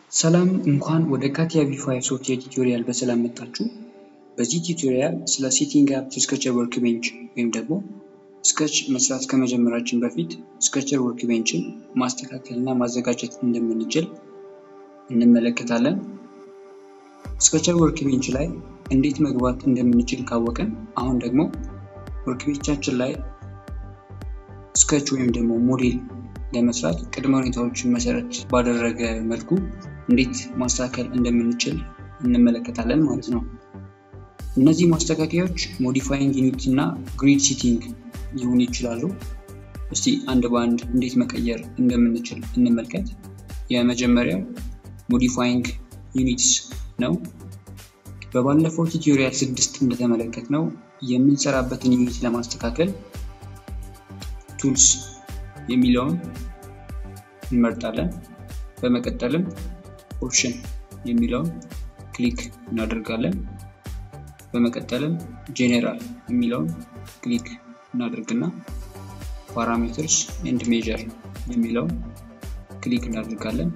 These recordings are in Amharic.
ሰላም እንኳን ወደ ካቲያ ቪ5 ሶፍትዌር ቱቶሪያል በሰላም መጣችሁ። በዚህ ቱቶሪያል ስለ ሴቲንግ አፕ ስኬቸር ወርክ ቤንች ወይም ደግሞ ስኬች መስራት ከመጀመራችን በፊት ስኬቸር ወርክ ቤንችን ማስተካከል እና ማዘጋጀት እንደምንችል እንመለከታለን። ስኬቸር ወርክ ቤንች ላይ እንዴት መግባት እንደምንችል ካወቅን አሁን ደግሞ ወርክ ቤንቻችን ላይ ስኬች ወይም ደግሞ ሞዴል ለመስራት ቅድመ ሁኔታዎችን መሰረት ባደረገ መልኩ እንዴት ማስተካከል እንደምንችል እንመለከታለን ማለት ነው። እነዚህ ማስተካከያዎች ሞዲፋይንግ ዩኒት እና ግሪድ ሲቲንግ ሊሆኑ ይችላሉ። እስቲ አንድ በአንድ እንዴት መቀየር እንደምንችል እንመልከት። የመጀመሪያው ሞዲፋይንግ ዩኒትስ ነው። በባለፈው ቱቶሪያል ስድስት እንደተመለከት ነው የምንሰራበትን ዩኒት ለማስተካከል ቱልስ የሚለውን እንመርጣለን። በመቀጠልም ኦፕሽን የሚለውን ክሊክ እናደርጋለን። በመቀጠልም ጄኔራል የሚለውን ክሊክ እናደርግና ፓራሜትርስ ኤንድ ሜጀር የሚለውን ክሊክ እናደርጋለን።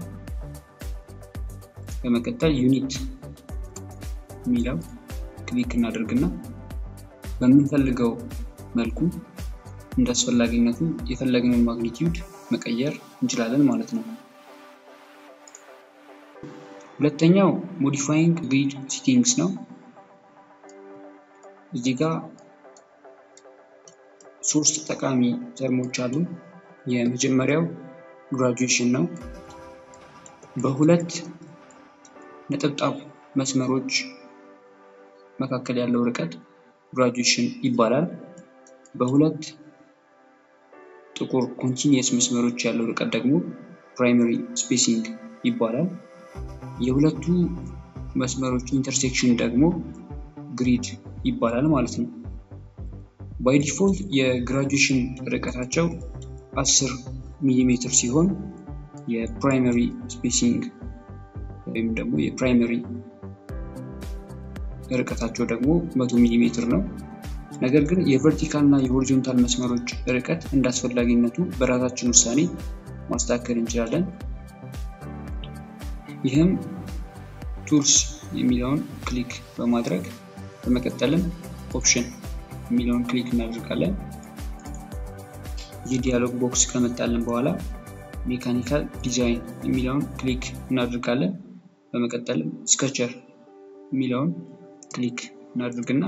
በመቀጠል ዩኒት የሚለው ክሊክ እናደርግና በምንፈልገው መልኩ እንደ አስፈላጊነቱ የፈለግነውን ማግኒቲዩድ መቀየር እንችላለን ማለት ነው። ሁለተኛው ሞዲፋይንግ ግሪድ ሲቲንግስ ነው። እዚህ ጋር ሶስት ጠቃሚ ተርሞች አሉ። የመጀመሪያው ግራጁዌሽን ነው። በሁለት ነጠብጣብ መስመሮች መካከል ያለው ርቀት ግራጁዌሽን ይባላል። በሁለት ጥቁር ኮንቲኒየስ መስመሮች ያለው ርቀት ደግሞ ፕራይመሪ ስፔሲንግ ይባላል። የሁለቱ መስመሮች ኢንተርሴክሽን ደግሞ ግሪድ ይባላል ማለት ነው። ባይ ዲፎልት የግራጁዌሽን ርቀታቸው 10 ሚሊሜትር ሲሆን የፕራይመሪ ስፔሲንግ ወይም ደግሞ የፕራይመሪ ርቀታቸው ደግሞ 100 ሚሊሜትር ነው። ነገር ግን የቨርቲካል እና የሆሪዞንታል መስመሮች ርቀት እንደ አስፈላጊነቱ በራሳችን ውሳኔ ማስተካከል እንችላለን። ይህም ቱልስ የሚለውን ክሊክ በማድረግ በመቀጠልም ኦፕሽን የሚለውን ክሊክ እናደርጋለን። ይህ ዲያሎግ ቦክስ ከመጣልን በኋላ ሜካኒካል ዲዛይን የሚለውን ክሊክ እናደርጋለን። በመቀጠልም ስኬቸር የሚለውን ክሊክ እናደርግና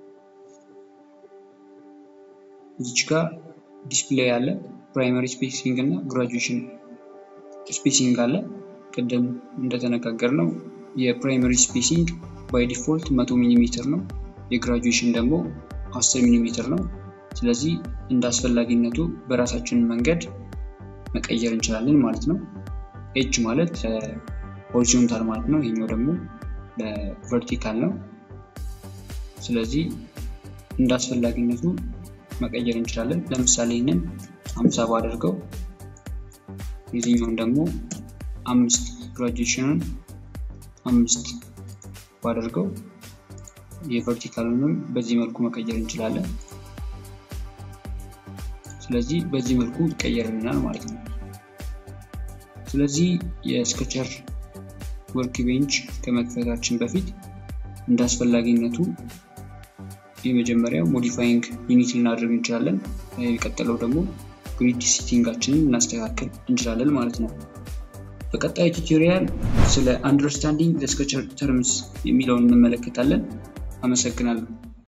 እዚች ጋር ዲስፕሌይ አለ። ፕራይመሪ ስፔሲንግ እና ግራጁዌሽን ስፔሲንግ አለ። ቅድም እንደተነጋገር ነው የፕራይመሪ ስፔሲንግ ባይ ዲፎልት መቶ ሚሊ ሜትር ነው። የግራጁዌሽን ደግሞ አስር ሚሊ ሜትር ነው። ስለዚህ እንደ አስፈላጊነቱ በራሳችን መንገድ መቀየር እንችላለን ማለት ነው። ኤጅ ማለት ሆሪዞንታል ማለት ነው። ይሄኛው ደግሞ ለቨርቲካል ነው። ስለዚህ እንደ አስፈላጊነቱ መቀየር እንችላለን። ለምሳሌ ይህንን አምሳ ባደርገው የዚህኛውን ደግሞ አምስት ግራጁዌሽንን አምስት ባደርገው የቨርቲካሉንም በዚህ መልኩ መቀየር እንችላለን። ስለዚህ በዚህ መልኩ ይቀየርልናል ማለት ነው። ስለዚህ የስኬቸር ወርክ ቤንች ከመክፈታችን በፊት እንደ አስፈላጊነቱ የመጀመሪያው ሞዲፋይንግ ዩኒት ልናደርግ እንችላለን። የቀጠለው ደግሞ ግሪድ ሲቲንጋችንን እናስተካከል እንችላለን ማለት ነው። በቀጣይ ቱቶሪያል ስለ አንደርስታንዲንግ ስኬቸር ተርምስ የሚለውን እንመለከታለን። አመሰግናለሁ።